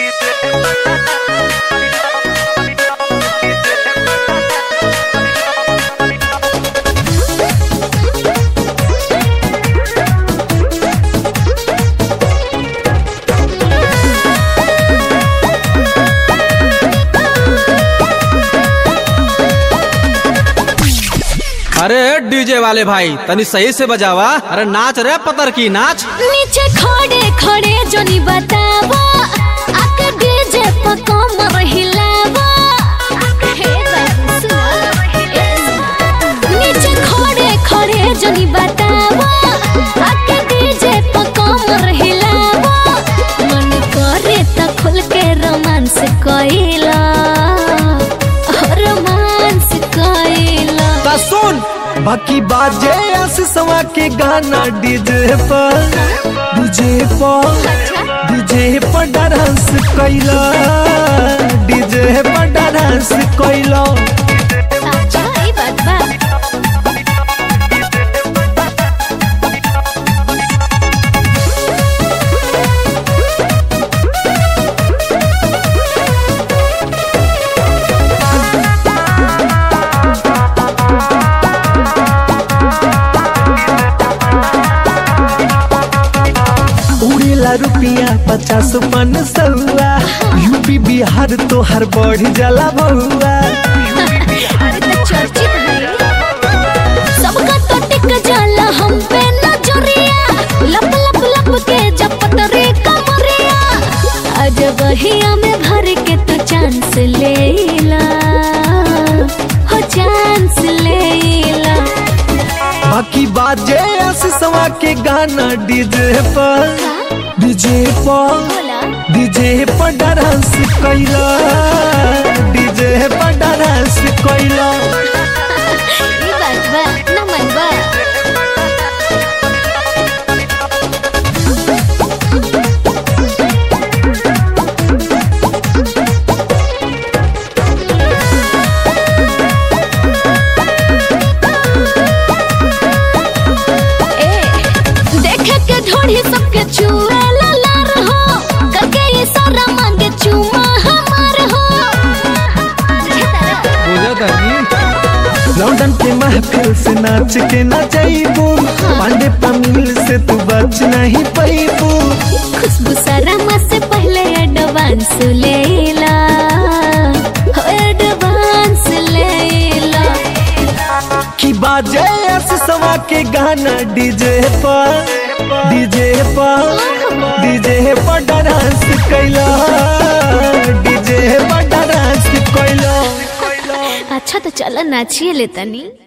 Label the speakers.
Speaker 1: अरे डीजे वाले भाई तनी सही से बजावा अरे नाच रे पतर की नाच
Speaker 2: नीचे खड़े खड़े जोनी बतावा आके डीजे पर कमर हिलावा हे बाबू सुनो नीचे खड़े खड़े जोनी बतावा आके डीजे पर कमर हिलावा मन करे त खुल के रोमांस कइला रोमांस कइला
Speaker 3: ता सुन बाकी बाजे आशीषवा के गाना डीजे पर डीजे पर डीजे पर डांस कैला डीजे पर डांस कैला
Speaker 2: अच्छा ई बात बा
Speaker 3: उड़ेला रुपिया पचास पन सौआ यूपी बिहार तो हर बढ़ जाला बउआ
Speaker 2: अरे तो चर्चित है सबका तो टिक जाला हम पे नजरिया लप लप लप के जपत रे कमरिया आज बहिया में भर के तो चांस लेला हो चांस लेला
Speaker 3: बाकी बाजे आशीषवा के गाना डीजे पर डीजे पर
Speaker 2: बोला
Speaker 3: डीजे पर डांस कैला डीजे पर डांस कैला
Speaker 2: ई बात बा न मन बा ए, देखे के ढोढ़ी सबके चुए लार हो करके ये सारा मांगे चुमा हमार हो
Speaker 1: बुझे तनी
Speaker 3: लौंडन के महफिल से नाच के ना जाइबू पांडे पमील से तू बच नहीं पैबू
Speaker 2: खुशबू सरमा से पहले एडवांस लेला हो एडवांस लेला
Speaker 3: की बाजे आशीषवा के गाना डीजे पर डीजे पर डीजे पर डांस कैला डीजे पर डांस कैला
Speaker 2: अच्छा तो चलो नाचिए ले तनी